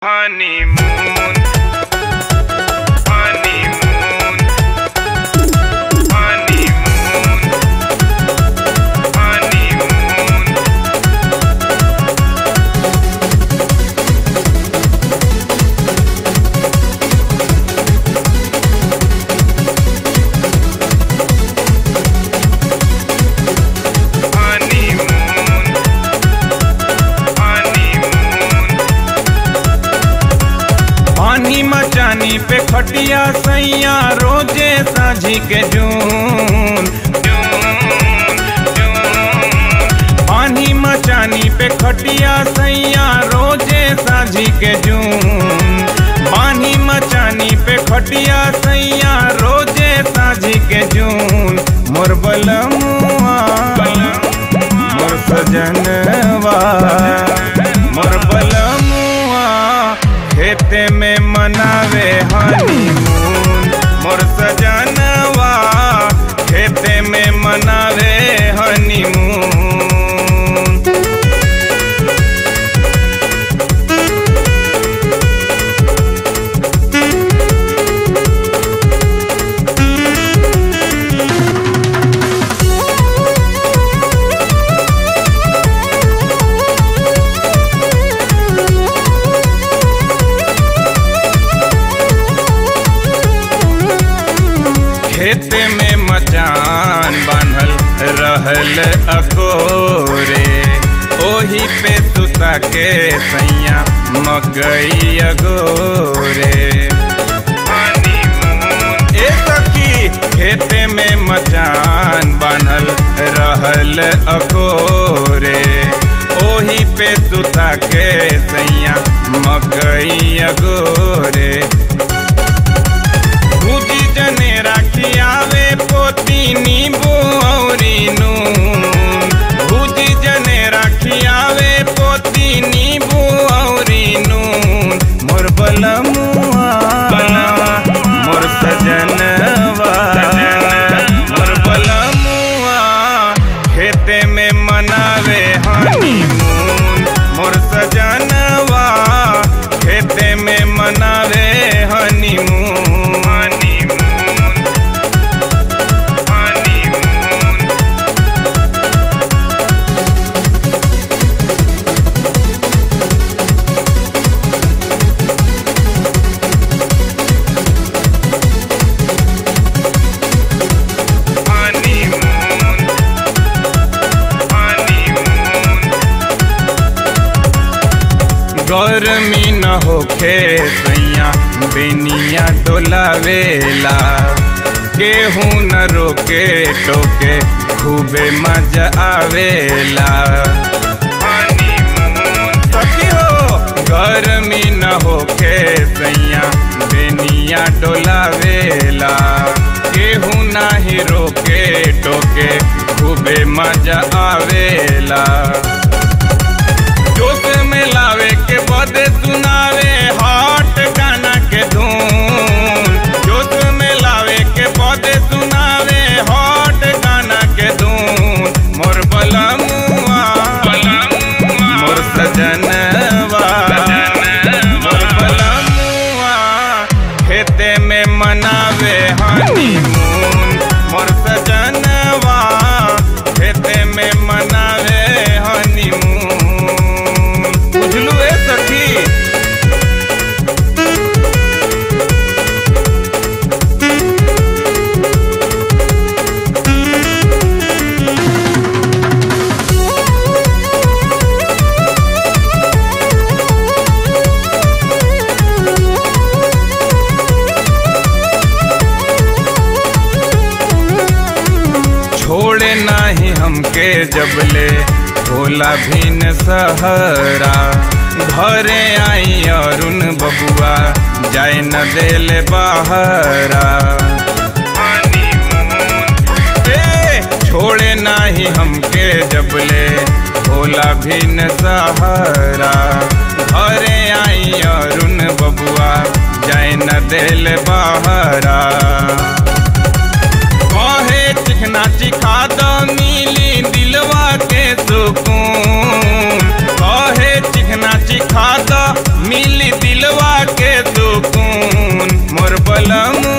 honeymoon, honeymoon, honeymoon, honeymoon. honeymoon, honeymoon. पानी मचानी पे खटिया सैया रोजे साझी के जून जून, जून, पानी मचानी पे खटिया सैया रोजे साझी के जून पानी मचानी पे खटिया सैया रोजे साझी के जून मोर बलमुआ मोर सजनवा मोर बलमुआ खेते में मनावे हनीमून मोर सजनवा खेते में मनावे हनीमून खेत में मचान बांधल रहल अकोरे ओही पे सुता के सैया मकई अगोरे honeymoon, ए सखी खेत में मचान बांधल रहल अकोरे ओही पे सुता के सैया मकई अगोरे भूजी जने राखियावे पोती नींबू औरी नून भूजी जने राखियावे पोती नींबू औरी नून मोर बलमुआ मोर सजनवा मोर बलमुआ खेते में मनावे हनीमून मोर सजनवा खेते में मनावे honeymoon honeymoon, honeymoon. honeymoon, honeymoon. गर्मी न होखे सैया बेनिया डोलावेला केहू न रोके टोके खूबे मजा आवेला honeymoon, सखी हो गर्मी न होखे सैया बेनिया डोलावेला केहू नाही रोके टोके खूबे मजा आवेला जोश में लावे के बदे सुनावे हॉट गाना के धून जोश में लावे के बदे सुनावे हॉट गाना के धून मोर बलमुआ मोर सजनवा मोर बलमुआ खेते में मनावे हनीमून मोर सजनवा खेते में मनावे हनीमून बुझलू ए सखी छोड़े नाही हमके जबले भोला भीन सहरा घरे आई अरुण बबुआ जाए न देले बाहरा ए, छोड़े नाही हमके जबले भोला भीन सहारा घरे आई अरुण बबुआ जाए न देले बाहरा कहे चिकना चिखा द मिली दिलवा के सुकून कहे चिकना चिखा द मिली दिलवा के सुकून मोर बलम